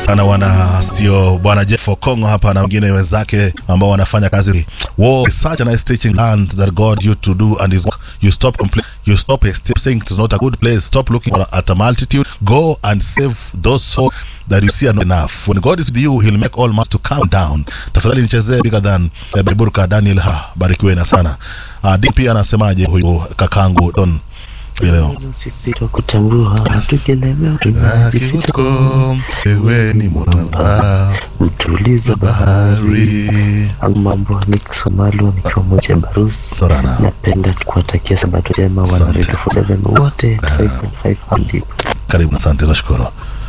sana wana sio bwana Jeff Okongo hapa na wengine wenzake ambao wanafanya kazi. War is such a nice teaching land that God you to do and is you stop compl- you stop stop saying it is not a good place. Stop looking at a multitude. Go and save those souls that you see are not enough. When God is with you, he'll make all mass to calm down. Tafadhali nichezee bigger than eh, Burka Daniel ha barikiwe na sana. Uh, DP anasemaje huyu kakangu Don leo? Sisi twakutambua tukilemewa tunajificha Kivuko, wewe ni mwamba mtuliza bahari. au mambo ni Kisomalo nikiwa moja Barusi. Sana. Napenda kuwatakia sabato njema wana Asante. Radio 47 wote 5.5 hadi Karibu, asante, nashukuru.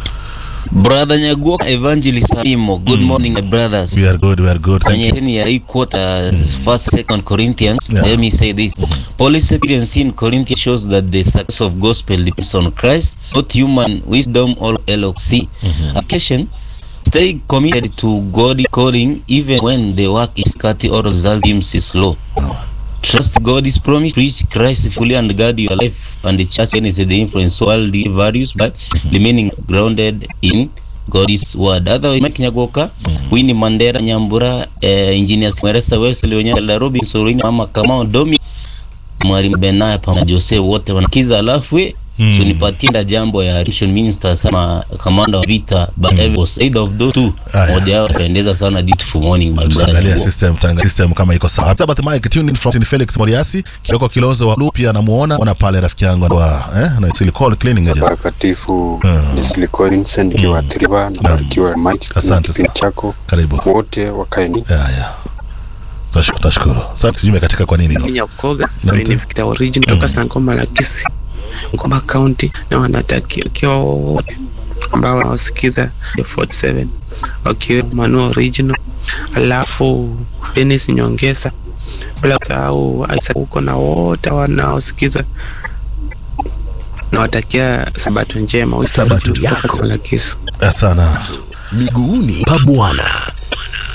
Brother Nyaguoka Evangelist Imo, good morning my brothers. We are good, we are good. Thank Kwenye you. hini ya hii quarter, first second Corinthians, Yeah. let me say this. Paul's experience in Corinthians shows that the success of gospel depends on Christ, not human wisdom or LOC. Application, stay committed to God calling even when the work is cut or result seems slow. Trust God's promise, preach Christ fully and guard your life and the church is the influence worldly values but remaining grounded in God's word. Otherwise, Mike Nyagoka, Winnie Mandera, Nyambura, eh, Engineer Mweresa, Wesley Onyala, Robin Sorini, Mama Kamau, Domi, Mwalimu Benaya pamoja na Jose wote wanakiza, alafu we Mm. so nipatie nda jambo ya Mission Minister sama kamanda wa vita but mm. was either of those two Aya. moja yao pendeza sana beautiful morning my brother. Tutaangalia system, tutaangalia system kama iko sawa. Sabbath Mike tuned in from Felix Moriasi, Kioko Kilonzo wa Lupi anamuona, ona pale rafiki yangu wa eh na silicone cleaning agents. Watakatifu Mm. Leslie Collins nikiwaathiriwa na barikiwa Mike na Asante kipindi sana. chako Karibu. wote wakaeni Ya ya. Tashukuru, tashukuru. Sasa sijui imekatika kwa nini hiyo. Nyakoga Asante. ni Victor Origin kutoka Sangoma la Kisi, Ngoma County, na wanatakia wote ambao wanaosikiza ya 47 wakiwemo Manu Original, alafu Dennis Nyongesa, bila kusahau Isaac huko na wote wanaosikiza nawatakia sabato njema. Sabato Kutoka yako. Sangoma la Kisi. Eh, sana. miguuni pa Bwana.